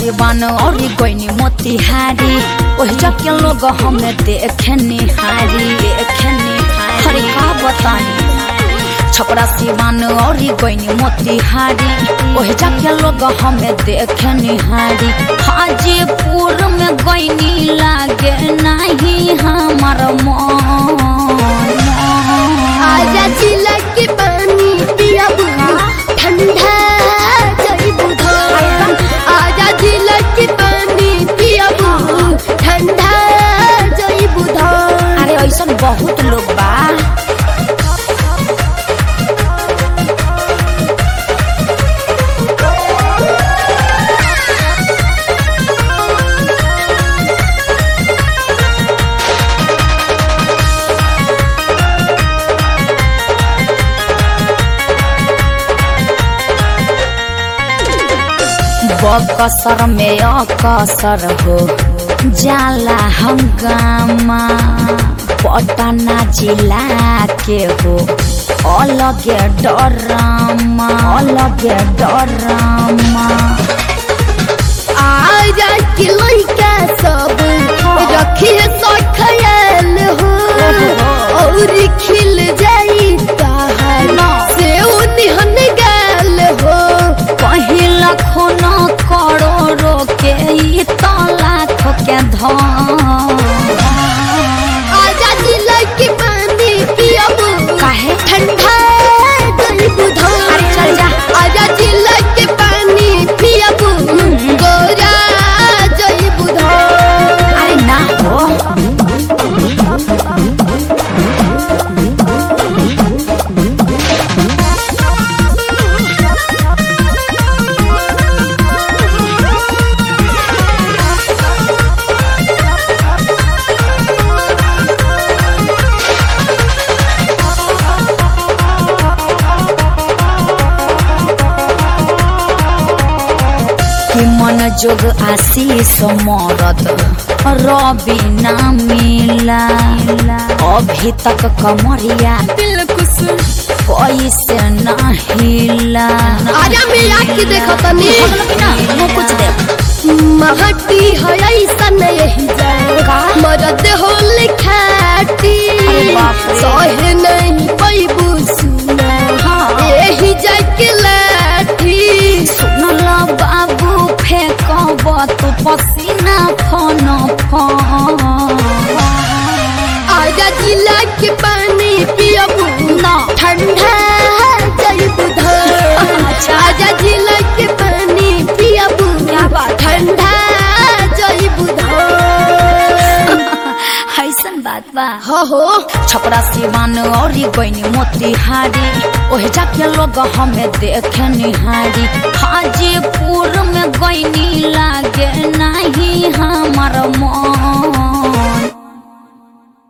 सिवान और गईनी मोतिहारी ओहि जाके लोग हमें देखे निहारी देखे निहारी हरे का बताई छपरा सिवान और गईनी मोतिहारी ओहि जाके लोग हमें देखे निहारी हाजीपुर में गईनी लागे नहीं हमार मन आजा जिला के पानी पिया ठंडा जई बुधान आजा जिला के पानी पिया ठंडा जई बुधान अरे ऐसा बहुत लोग बा बकसर में अकसर हो जाला हंगामा पटना जिला के हो अलगे डरामा अलगे डरामा आजा के लइका सब रखी है सो ख्याल हो और खिल जाई ताहर से निहन गाल हो पहिला खून करोड़ो के ई तो लाख के धन आजा जिला के पानी पियबू काहे ठंडा गई बुधान अरे चल जा। आजा जिला के पानी पियबू गोरा जई बुधान अरे ना हो कि मन जोग आशीष मरद रवि ना मिला अभी तक कमरिया दिलकुश कैसे ना हिला आजा मेरा के देखो तनी वो कुछ दे महटी है ऐसा नहीं जाएगा मरद हो लिखाटी अरे बाप रे। सहे नहीं पैबू सुना हाँ। यही जाके लाठी सुनल बाबू फेंकब तू पसीना फन फन आजा जिला के पानी पियबू ना ठंडा जई बुधान अच्छा। आजा जिला के पानी पियबू क्या बात है? ठंडा जई बुधान ऐसन बात बा हो हो छपरा सिवान और गईनी मोतिहारी ओहे जाके लोग हमें देखे निहारी हाजीपुर में गईनी लागे नहीं हमार मन